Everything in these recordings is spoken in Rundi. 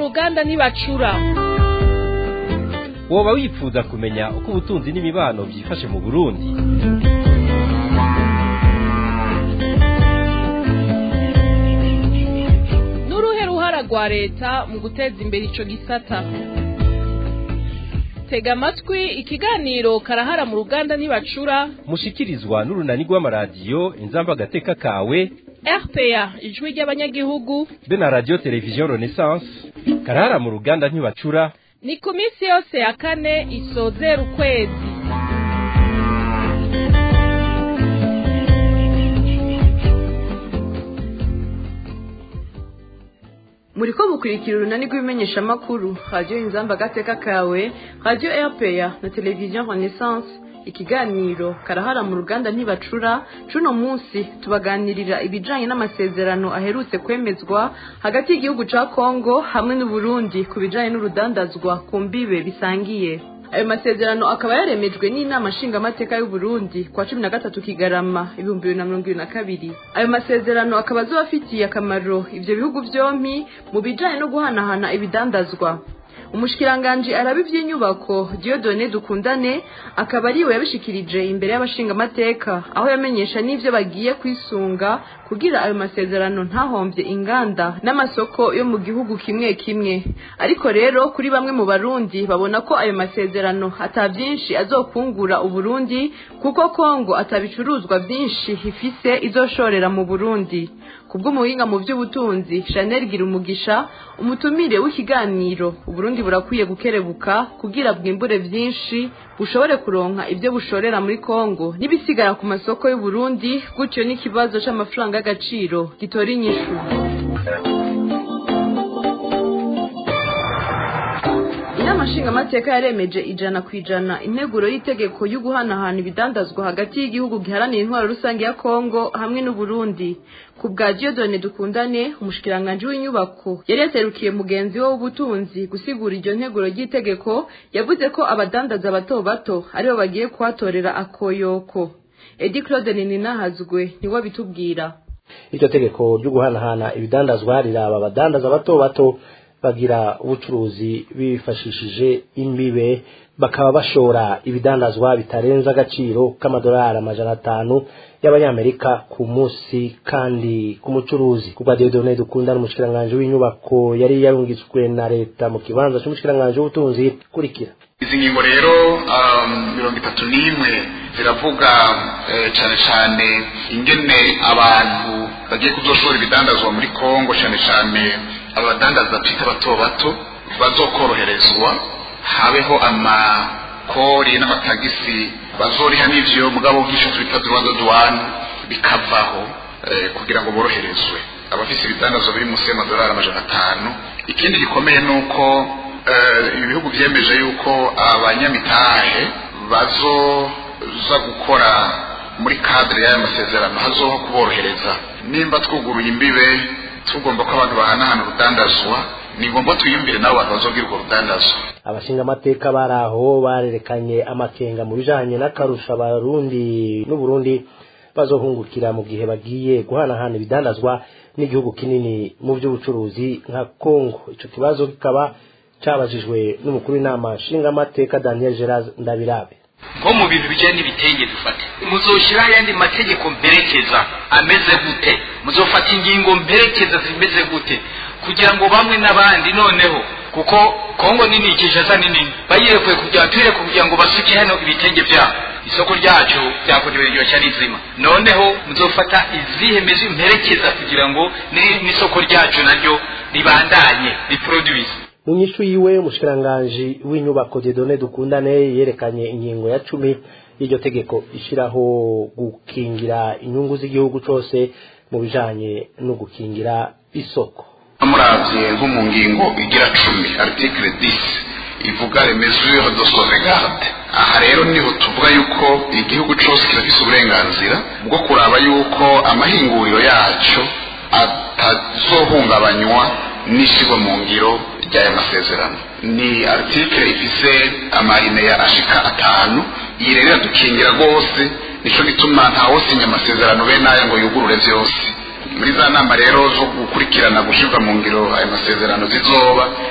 ruganda ntibacura woba wifuza kumenya uko ubutunzi n'imibano byifashe mu burundi n'uruhe ruhara rwa leta mu guteza imbere ico gisata tega amatwi ikiganiro karahara mu ruganda ntibacura mushikirizwa n'urunani rw'amaradiyo inzamba agateka kawe rpa ijwi ry'abanyagihugu be na radiyo televiziyo renaissance karahara mu ruganda ntibacura ni ku minsi yose ya kane isozera ukwezi muriko mukurikira urunani rw'ibimenyeshamakuru radiyo inzamba agateka kawe radiyo rpa na televiziyo renaissance ikiganiro karahara mu ruganda ntibacura cuno munsi tubaganirira ibijanye n'amasezerano aherutse kwemezwa hagati y'igihugu ca kongo hamwe n'uburundi ku bijanye n'urudandazwa ku mbibe bisangiye ayo masezerano akaba yaremejwe n'inama nshingamateka y'uburundi kwa cumi na gatatu kigarama ibihumbi bibiri na mirongo ibiri na kabiri ayo masezerano akaba azoba afitiye akamaro ivyo bihugu vyompi mu bijanye no guhanahana ibidandazwa umushikiranganji araba ivy'inyubako Dieudonne Dukundane akaba ariwe yabishikirije imbere y'abashingamateka aho yamenyesha n'ivyo bagiye kwisunga kugira ayo masezerano ntahomvye inganda n'amasoko yo mu gihugu kimwe kimwe ariko rero kuri bamwe mu barundi babona ko ayo masezerano ata vyinshi azokungura uburundi kuko kongo atabicuruzwa vyinshi ifise izoshorera mu burundi kubw'umuhinga mu by'ubutunzi Chanel Girumugisha umutumire w'ikiganiro uburundi burakwiye gukerebuka kugira bwimbure vyinshi bushobore kuronka ibyo bushorera muri Kongo nibisigara ku masoko y'uburundi gutyo n'ikibazo c'amafaranga y'agaciro gitora inyishu inama nshingamateka yaremeje ijana ku ijana integuro y'itegeko yo guhanahana ibidandazwa hagati y'igihugu giharanira intwaro rusange ya kongo hamwe n'uburundi ku bwa Dieudonne dukundane umushikiranganji w'inyubako yari yaserukiye mugenzi we w'ubutunzi gusigura iryo nteguro ry'itegeko yavuze ko abadandaza bato bato aribo bagiye kuhatorera akoyoko edi claude ninahazwe niwe abitubwira iryo tegeko ryo guhanahana ibidandazwa riraba abadandaza bato bato bagira ubucuruzi bifashishije imbibe bakaba bashora ibidandazwa bitarenza agaciro k'amadolari amajana atanu y'abanyamerika ku munsi kandi ku mucuruzi kubwa Dieudonne dukunda n'umushikiranganji w'inyubako yari yarungitswe na leta mu kibanza c'umushikiranganji w'ubutunzi kurikira izi ngingo rero mirongo itatu n'imwe ziravuga cyane cyane ingene abantu bagiye kuzoshora ibidandazwa muri kongo cyane cyane abadandaza twita bato bato bazokoroherezwa habeho amakori n'amatagisi bazoriha n'ivyo mugabo nk'icyo twita rwanda duwane bikavaho kugira ngo boroherezwe abafise ibidandazwa biri munsi y'amadolari amajana atanu ikindi gikomeye ni uko ibihugu vyemeje yuko abanyamitahe bazoza gukora muri kadire y'aya masezerano hazoho kuborohereza nimba twuguruye imbibe tugomba ko abantu bahanahana urudandazwa ni ngombwa twiyumvire nabo bantu bazogira urwo rudandazwa abashingamateka bari aho barerekanye amakenga mu bijanye n'akarusha abarundi n'uburundi bazohungukira mu gihe bagiye guhanahana ibidandazwa n'igihugu kinini mu by'ubucuruzi nka kongo ico kibazo kikaba cabajijwe n'umukuru w'inama nshingamateka daniel gerard ndabirabe nko mu bintu bijyanye n'ibitenge dufate muzoshyiraho ayandi mategeko mperekeza ameze gute muzofata ingingo mperekeza zimeze gute kugira ngo bamwe n'abandi noneho kuko kongo nini kinshasa ni nini bayirekuye kugira tuyireke kugira ngo basuke hano ibitenge byabo isoko ryacu ryakorewe riryoshya rizima noneho muzofata izihe mezi mperekeza kugira ngo n'isoko ryacu naryo ribandanye riproduise mu nyishu yiwe umushikiranganji w'inyubako Dieudonne dukundane yerekanye ingingo ya cumi y'iryo tegeko ishiraho gukingira inyungu z'igihugu cose mu bijanye no gukingira isoko muravye nko mu ngingo igira cumi article 10 ivuga les mesures de sauvegarde aha rero niho tuvuga yuko igihugu cose kirafise uburenganzira bwo kuraba yuko amahinguriro yaco atazohungabanywa n'ishyirwa mu ngiro ry'aya masezerano ni article ifise amarine ya ashika atanu iyi rero iradukingira rwose nico gituma ntawosinya amasezerano bene aya ngo yugurure vyose muri za nama rero zo gukurikirana gushyirwa mu ngiro ayo masezerano zizoba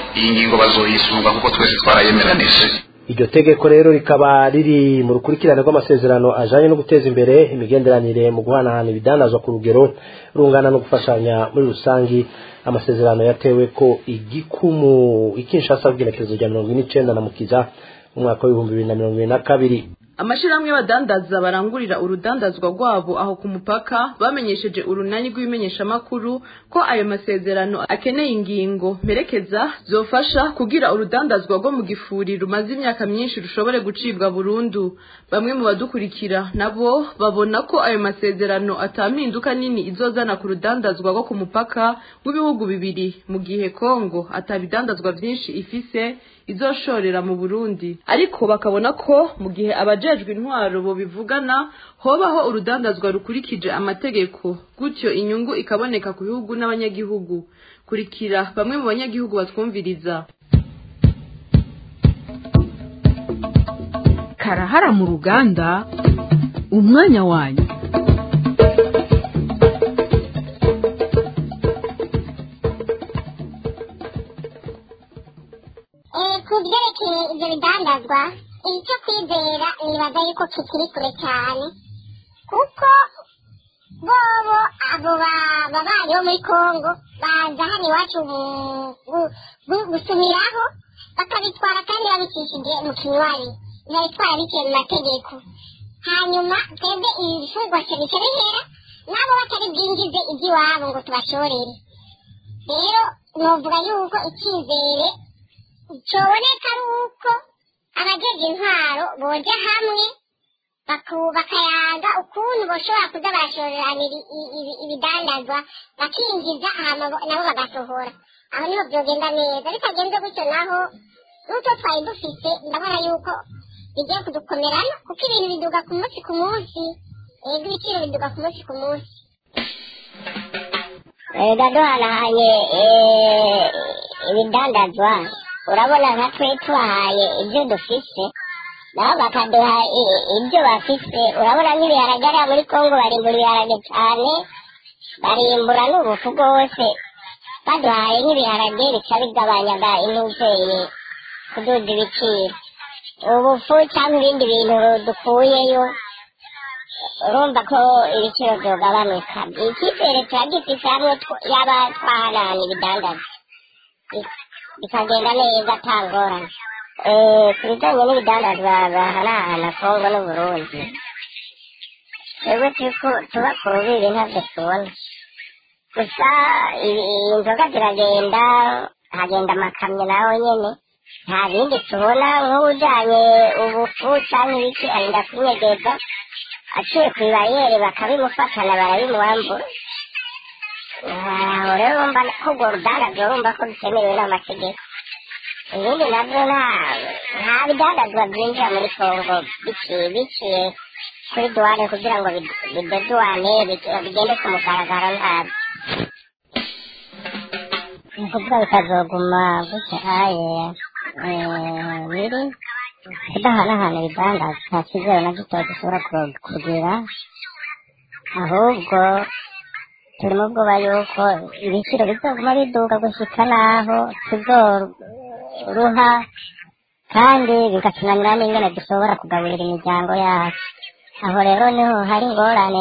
iyi ngingo bazoyisunga kuko twese twarayemeranije iryo tegeko rero rikaba riri mu rukurikirane rw'amasezerano ajanye no guteza imbere imigenderanire mu guhanahana ibidandazwa ku rugero rungana no gufashanya muri rusangi amasezerano yatewe ko igikumu ikinshasa bw'irekezo rya mirongo ine n'icenda na mukiza mu mwaka w'ibihumbi bibiri na mirongo ibiri na kabiri amashirahamwe y'abadandaza barangurira urudandazwa rwabo aho ku mupaka bamenyesheje urunani rw'ibimenyeshamakuru ko ayo masezerano akeneye ingingo mperekeza zofasha kugira urudandazwa rwo mu gifuri rumaze imyaka myinshi rushobore gucibwa burundu bamwe mu badukurikira nabo babona ko ayo masezerano atampinduka nini izozana ku rudandazwa rwo ku mupaka w'ibihugu bibiri mu gihe kongo atabidandazwa vyinshi ifise izoshorera mu burundi ariko bakabona ko mu gihe abajejwe intwaro bo bivugana hobaho urudandazwa rukurikije amategeko gutyo inyungu ikaboneka ku bihugu n'abanyagihugu kurikira bamwe mu banyagihugu batwumviriza karahara mu ruganda umwanya wanyu ku byerekeye ibyo bidandazwa icyo kwizera nibaza yuko kikiri kure cyane kuko bobo abo babaye bo muri kongo baza hano iwacu gusumiraho bakabitwara kandi babicishije mu kinywabi babitwara biciye mu mategeko hanyuma twebwe ibi bifungwa bice bihera nabo batari bwinjize iby'iwabo ngo tubashorere rero novuga yuko icyizere cyoboneka ari uko abajeje intwaro boja hamwe bakayaga ukuntu boshobora kuza barashorerana ibidandazwa bakinjiza hama nabo bagasohora aho niho byogenda neza bitagenze gutyo naho n'utwo twari dufite ndabona yuko bigiye kudukomerana kuko ibintu biduga ku munsi ku munsi ego ibiciro biduga ku munsi ku munsi ega duhanahanye ibidandazwa urabona nka twe tubahaye ibyo dufise nabo bakaduha ibyo bafise urabona nk'ibiharage hariya muri kongo barimbura ibiharage cyane barimbura n'ubufu bwose baduhaye nk'ibiharage bica bigabanyaga intuzeye kuduza ibiciro ubufu cyangwa ibindi bintu dukuyeyo urumva ko ibiciro byogabanuka icyizere tuba gifise hamwe yaba twahanahana ibidandaza bikagenda neza ata ngorane ku bijyanye n'ibidandazwa bahanahana kongo n'uburundi twebwe tuba ku rubibi ntabyo tubona gusa inzoga ziragenda hagenda amakamyo nawe nyine nta bindi tubona nk'ujyanye ubufu cyangwa ibiki arinda kunyegeza aciye ku ibariyeri bakabimufatana barabimuwambura aho rero urumva ko urwo rudandazwa urumva ko bitemerewe n'amategeko ibindi nabyo nta bidandazwa byinjira muri kongo biciye kuri duwane kugira ngo bideduwane bigende ku mugaragaro ntabyo ni ukuvuga bikazoguma gutya aye biri kudahanahana ibidandazwa nta kizero na gito gishobora kugira ahubwo turimo ubwoba yuko ibiciro bizoguma biduga gushika naho tuzoruha kandi bigatunanira n'ingene dushobora kugaburira imiryango yacu aho rero niho hari ingorane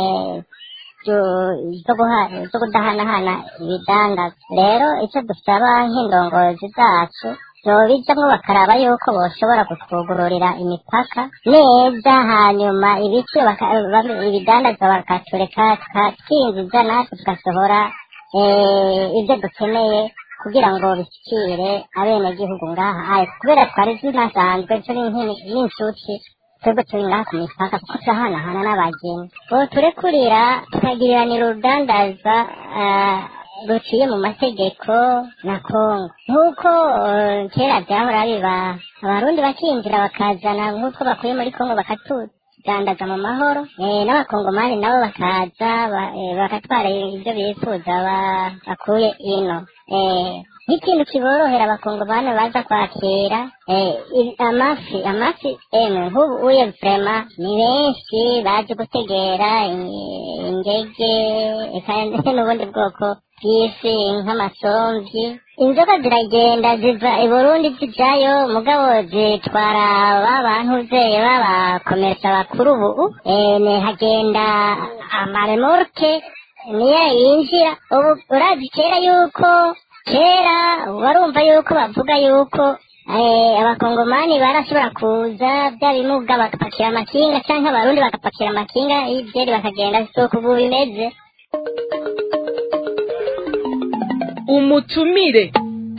zo kudahanahana ibidandaza rero icyo dusaba nk'indongozi zacu bijamwo bakaraba yuko boshobora kutwugururira imipaka neza hanyuma ibiciro ibidandaza bakatureka twinjiza natwe tugasohora ibyo dukeneye kugira ngo bishyikire abenegihugu ngaha ayo kubera twari zinasanzwe turi n'inshuti twebwe turi ngaha ku mipaka kuko turahanahana n'abageni ubu turekurira tukagiriranira urudandaza ruciye mu mategeko na kongo nk'uko kera byahora biba abarundi bakinjira bakazana nk'uko bakuye muri kongo bakatudandaza mu mahoro n'abakongomani nabo bakaza bakatwara ibyo bifuza bakuye ino nk'ikintu kiborohera abakongomani baza kwakira eh, i- amafi amafi emwe nk'ubu uye vrema ni benshi baje gutegera i- ingege eka n'ubundi bwoko bw'ifi nk'amasomvyi inzoka ziragenda ziva i burundi zijayo mugabo zitwara ba bantu zeye b'abakomeresa bakuru ubu eh, ne hagenda amaremorke niyo yinjira ubu urazi kera yuko kera warumva yuko bavuga yuko eh, abakongomani barashobora kuza bya bimuga bagapakira amakinga cyangwa abarundi bagapakira amakinga ibyeri bakagenda soko ubu bimeze umutumire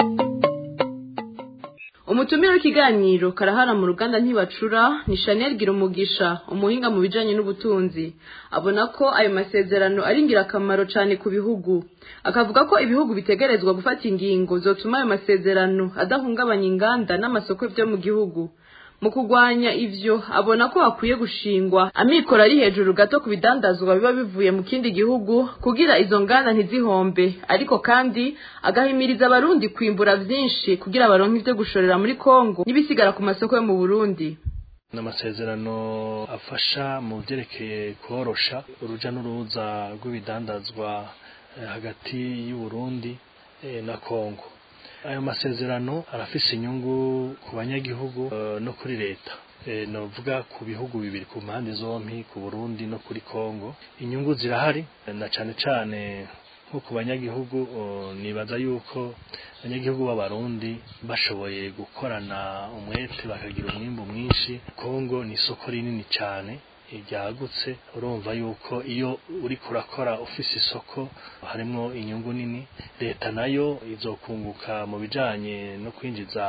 umutumire w'ikiganiro karahara mu ruganda ntibacura ni chanel gira umugisha umuhinga mu bijanye n'ubutunzi abona ko ayo masezerano ari ingirakamaro cyane ku bihugu akavuga ko ibihugu bitegerezwa gufata ingingo zotuma ayo masezerano adahungabanya inganda n'amasoko byo mu gihugu mu kurwanya ivyo abona ko hakwiye gushingwa amikoro ari hejuru gato ku bidandazwa biba bivuye mu kindi gihugu kugira izo nganda ntizihombe ariko kandi agahimiriza abarundi kwimbura vyinshi kugira baronke ivyo gushorera muri kongo n'ibisigara ku masoko yo mu burundi ni amasezerano afasha mu byerekeye korosha uruja n'uruza rw'ibidandazwa eh, hagati y'u Burundi eh, na Kongo ayo masezerano arafise inyungu ku banyagihugu eh, no kuri leta Eh, novuga ku bihugu bibiri ku mpande zompi ku Burundi no kuri Kongo inyungu zirahari eh, na cane cane nko ku banyagihugu oh, nibaza yuko abanyagihugu b'abarundi bashoboye gukorana umwete bakagira umwimbu mwinshi Kongo ni isoko rinini cyane ryagutse urumva yuko iyo uri kurakora ufise isoko harimo inyungu nini leta nayo izokunguka mu bijanye no kwinjiza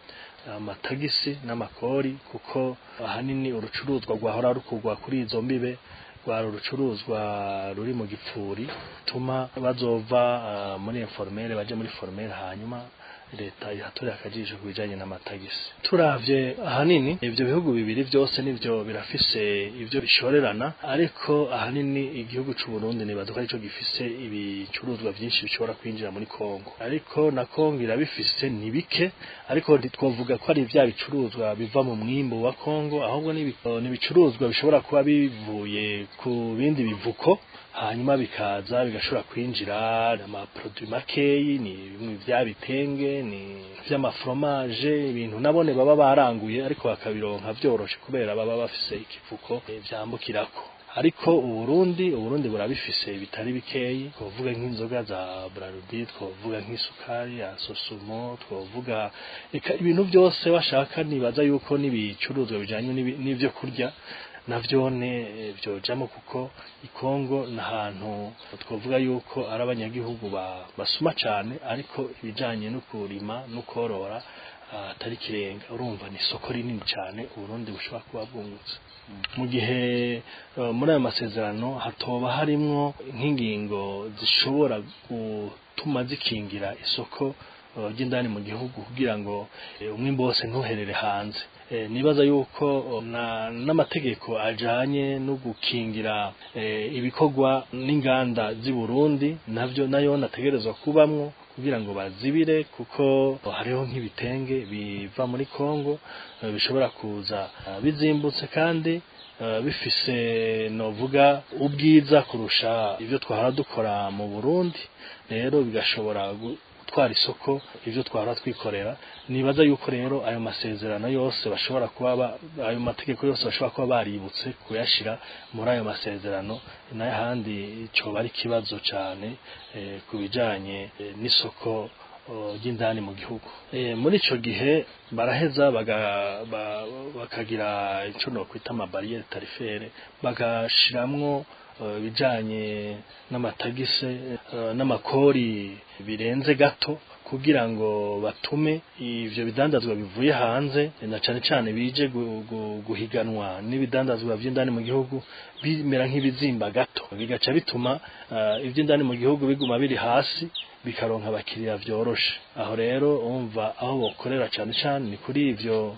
amatagisi n'amakori kuko ahanini urucuruzwa rwahora rukugwa kuri izo mbibe rwari urucuruzwa ruri mu gipfuri tuma bazova ah, muri informere baje muri formere hanyuma leta ihatorera akajisho ku bijanye n'amatagisi turavye ahanini ivyo bihugu bibiri vyose nivyo birafise ivyo bishorerana ariko ahanini igihugu c'u Burundi nibaduka arico gifise ibicuruzwa vyinshi bishobora kwinjira muri Kongo ariko na Kongo irabifise ni bike ariko ntitwovuga ko ari vya bicuruzwa biva mu mwimbo wa Kongo ahubwo ni ibi- ni ibicuruzwa bishobora kuba bivuye ku bindi bivuko hanyuma bikaza bigashobora kwinjira amaproduit makeyi ni bimwe vya bitenge ni vy'amafromaje ibintu nabone baba baranguye ariko bakabironka vyoroshe kubera baba bafise ikivuko eh, vyambukirako ariko uburundi uburundi burabifise bitari bikeyi twovuga nk'inzoga za brarudi twovuga nk'isukari ya sosumo twovuga eka ibintu byose bashaka nibaza yuko n'ibicuruzwa bijanye n'ibi- n'ivyo kurya navyone eh, vyojamo kuko ikongo n'ahantu twovuga yuko ari abanyagihugu ba- basuma cane ariko ibijanye no kurima no korora ah, atari kirenga urumva ni isoko rinini cane uburundi bushobora kuba bwungutse mu gihe eh, muri ayo masezerano hatoba harimwo nk'ingingo zishobora gutuma zikingira isoko eh, ry'indani mu gihugu kugira ngo eh, umwimbo wose ntuherere hanze Eh, nibaza yuko oh, na n'amategeko ajanye no gukingira eh, ibikorwa n'inganda z'i Burundi navyo nayo nategerezwa kubamwo kugira ngo bazibire kuko hariho nk'ibitenge biva muri Kongo eh, bishobora kuza ah, bizimbutse kandi eh, bifise novuga ubwiza kurusha ivyo twahora dukora mu Burundi rero bigashobora gu- gutwara isoko ivyo twahora twikorera nibaza yuko rero ayo masezerano yose bashobora kuba ba- ayo mategeko yose bashobora kuba baributse kuyashira muri ayo masezerano nayo handi coba ari ikibazo cane eh, ku bijanye eh, n'isoko oh, ry'indani mu gihugu eh, muri ico gihe baraheza baga- ba- bakagira ico nokwita amabariyeri tarifere bagashiramwo eh, ibijanye n'amatagise eh, n'amakori birenze gato kugira ngo batume ivyo bidandazwa bivuye hanze na cane cane bije gu- gu- guhiganwa n'ibidandazwa vy'indani mu gihugu bimera nk'ibizimba gato bigaca bituma uh, ivy'indani mu gihugu biguma biri hasi bikaronka abakiriya vyoroshe aho rero umva aho bokorera cane cane ni kuri ivyo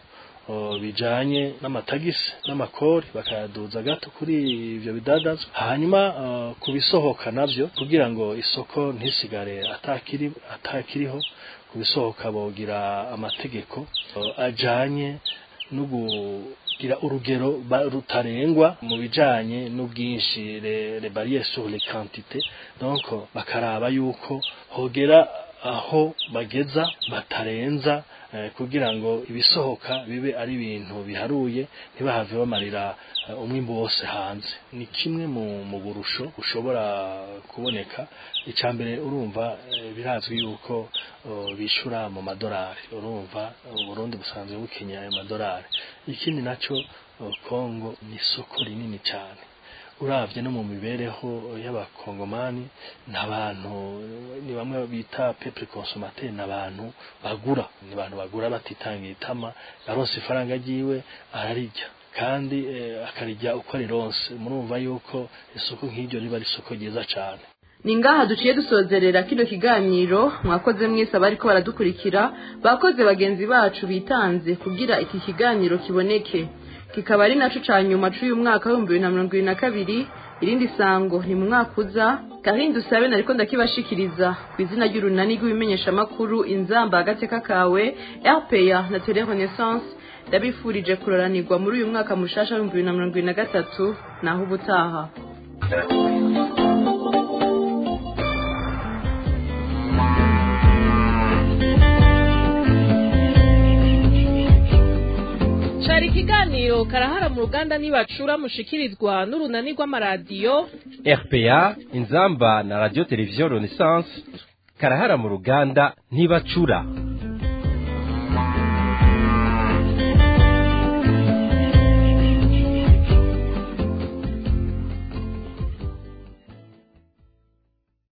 o, bijanye n'amatagisi n'amakori bakayaduza gato kuri ivyo bidandazwa hanyuma uh, kubisohoka navyo kugira ngo isoko ntisigare atakiri atakiriho kubisohoka bogira amategeko uh, ajanye no kugira urugero ba- rutarengwa mu bijanye n'ubwinshi le, le barrières sur les quantités donc bakaraba yuko hogera aho bageza batarenza eh, kugira ngo ibisohoka bibe ari ibintu biharuye ntibahave bamarira eh, umwimbu wose hanze ni kimwe mu, mu burusho bushobora kuboneka icya mbere urumva eh, birazwi yuko oh, bishura mu madolari urumva uburundi busanzwe bukenye ayo madolari ikindi naco oh, kongo ni isoko rinini cyane uravye no mu mibereho y'abakongomani n'abantu ni bamwe bita peuple consommateur n'abantu bagura ni abantu bagura batitangiye itama yaronse ifaranga ryiwe ararirya kandi eh, akarirya uko arironse murumva yuko isoko nk'iryo riba ari isoko ryiza cane ni ngaha duciye dusozerera kino kiganiro mwakoze mwese abariko baradukurikira bakoze bagenzi bacu bitanze kugira iki kiganiro kiboneke kikaba ari naco ca nyuma c'uyu mwaka w'ibihumbi bibiri na mirongo ibiri na kabiri irindi sango ni mu mwaka uza karindi usabe nariko ndakibashikiriza ku izina ry'urunani rw'ibimenyeshamakuru inzamba agateka kawe rpa na tele renaissance ndabifurije kuroranirwa muri uyu mwaka mushasha w'ibihumbi bibiri na mirongo ibiri na gatatu naho ubutaha cari ikiganiro karahara mu ruganda nibacura mushikirizwa n'urunani rw'amaradiyo RPA inzamba na radio televiziyo Renaissance karahara mu ruganda ntibacura